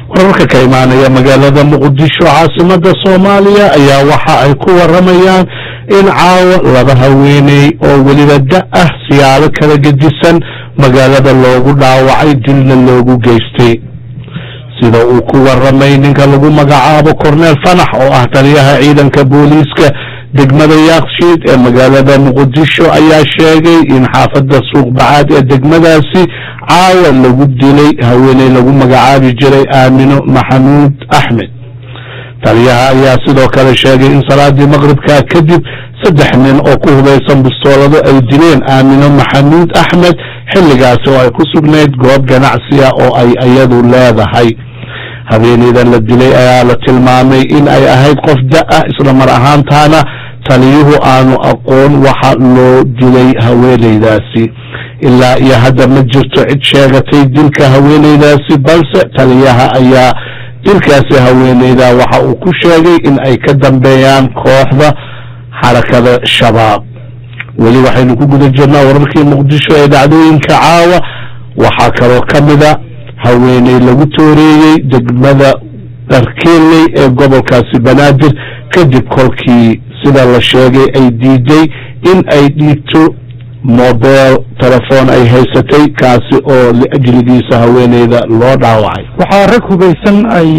wararka ka imaanaya magaalada muqdisho caasimada soomaaliya ayaa waxa ay ku waramayaan in caawa laba haweeney oo weliba da ah siyaabo kala gedisan magaalada loogu dhaawacay dilna loogu geystay sida uu ku waramay ninka lagu magacaabo corneel fanax oo ah taliyaha ciidanka booliiska degmada yaakshiid ee magaalada muqdisho ayaa sheegay in xaafadda suuqbacaad ee degmadaasi caawa lagu dilay haweeney lagu magacaabi jiray aamino maxamuud axmed taliyaha ayaa sidoo kale sheegay in salaadii maqribka kadib saddex nin oo ku hubaysan bistoolado ay dileen aamino maxamuud axmed xilligaasi oo ay ku sugnayd goob ganacsiya oo ay iyadu leedahay habeeneydan la dilay ayaa la tilmaamay in ay ahayd qof da-ah isla mar ahaantaana taliyuhu aanu aqoon waxa loo dilay haweeneydaasi ilaa iyo hadda ma jirto cid sheegatay dilka haweeneydaasi balse taliyaha ayaa dilkaasi haweeneyda waxa uu ku sheegay in ay ka dambeeyaan kooxda xarakada shabaab weli waxaynu ku guda jirnaa wararkii muqdisho ee dhacdooyinka caawa waxaa kaloo ka mida haweeney lagu tooreeyey degmada dharkeeley ee gobolkaasi banaadir kadib kolkii sida la sheegay ay diiday in ay dhiigto mobel telefoon ay haysatay kaasi oo liajligiisa haweeneyda loo dhaawacay waxaa rag hubaysan ay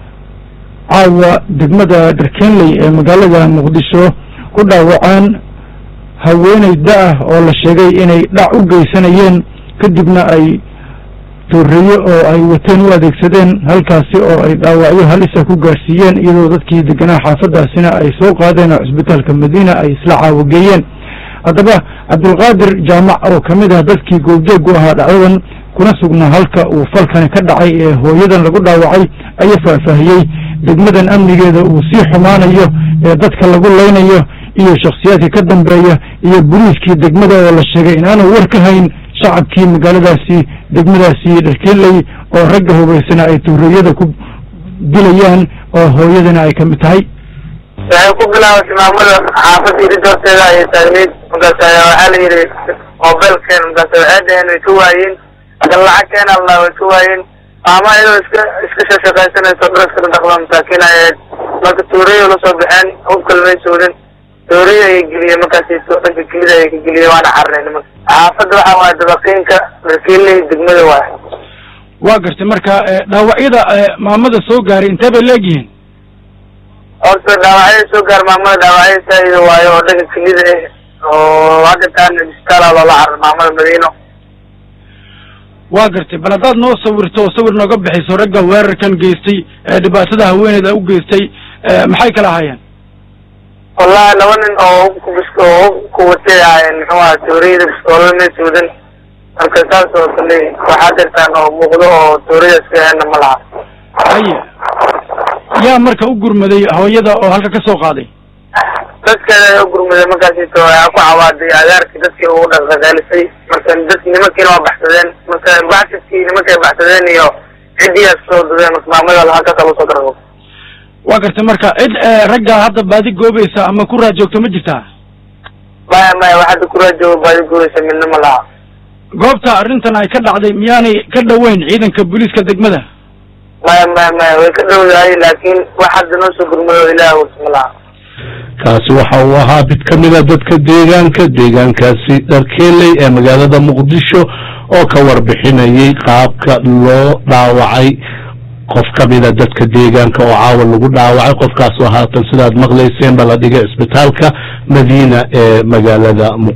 caawa degmada dharkeenley ee magaalada muqdisho ku dhaawaceen haweeney da-ah oo la sheegay inay dhac u geysanayeen kadibna ay tooreeye oo ay wateen u adeegsadeen halkaasi oo ay dhaawacyo halisa ku gaadhsiiyeen iyadoo dadkii deganaa xaafadaasina ay soo qaadeen oo cisbitaalka madiina ay isla caawageeyeen haddaba cabdulqaadir jaamac oo ka mid ah dadkii goobjoogu ahaa dhacdadan kuna sugnaa halka uu falkani ka dhacay ee hooyadan lagu dhaawacay ayaa faahfaahiyey degmadan amnigeeda uu sii xumaanayo ee dadka lagu leynayo iyo shakhsiyaadka ka dambeeya iyo boliiskii degmada oo la sheegay inaanu war ka hayn shacabkii magaaladaasi degmadaasi dharkeeley oo ragga hubaysana ay tuureeyada ku dilayaan oo hooyadana ay ka mid tahay waxay ku bilaabatay maamada xaafadda irid horteeda ayay taagneyd markaas waxaa la yidhi mobilkeen markaas waxay dhaheen way ka waayeen marka lacagteen allah way ka waayeen maama iyadoo iska iska shashaqaysanayso dharaskana dhaqda masaakiin ayayd marka tuureyo lasoo baxeen hubkal may soodin tuureyo ayay geliyeen markaas dhanka kelida ayay ka geliyeen waana carnay nimanka xaafadda waxa waaya dabaqiinka dharkeeley degmada waay waa gartay marka dhaawacyada maamada soo gaaray intee bay leegyihiin horta dhaawacyada soo gaar maamada dhaawacyada saaido waayo oo dhanka kelida ah oo hadda taana isbitaala loola carar maamada madiino waa gartay bal haddaad noo sawirto oo sawir nooga bixiso ragga weerarkan geystay ee dhibaatada haweeneyda u geystay maxay kala ahaayeen wallahi laba nin oo hubka bis oo hubka watay ahaayeen muxuu aha tooriyada bistoolada may suudan marka saas oo kale waxaa jirtaan oo muuqdo oo tooriyadaas ka hena ma laha haye yaa marka u gurmaday hooyada oo halka ka soo qaaday dadkeeda ayaa u gurmaday markaasito waxaa ku cawaaday agaarkii dadkii ugu dhaqdhaqaalisay marka dad nimankiina waa baxsadeen marka baxsadkii nimankay baxsadeen iyo ciddiiyaa soo dudeen marka maamada halkaasa lagu soo darabo waa gartay marka cid ragga hadda baadi goobaysa ama ku raajoogto ma jirtaa maya maya waxaada ku raajooga baadi goobaysa midna ma laha goobta arrintan ay ka dhacday miyaanay ka dhoweyn ciidanka booliiska degmada maya maya maya way ka dhowdahay laakiin wax hadda noo soo gurmado ilaah wursa ma laha kaasi waxa uu ahaa mid ka mida dadka deegaanka deegaankaasi dharkeeley ee magaalada muqdisho oo ka warbixinayay qaabka loo dhaawacay qof ka mida dadka deegaanka oo caawa lagu dhaawacay qofkaasoo haatan sidaad maqlayseen ba la dhigay cisbitaalka madiina ee magaalada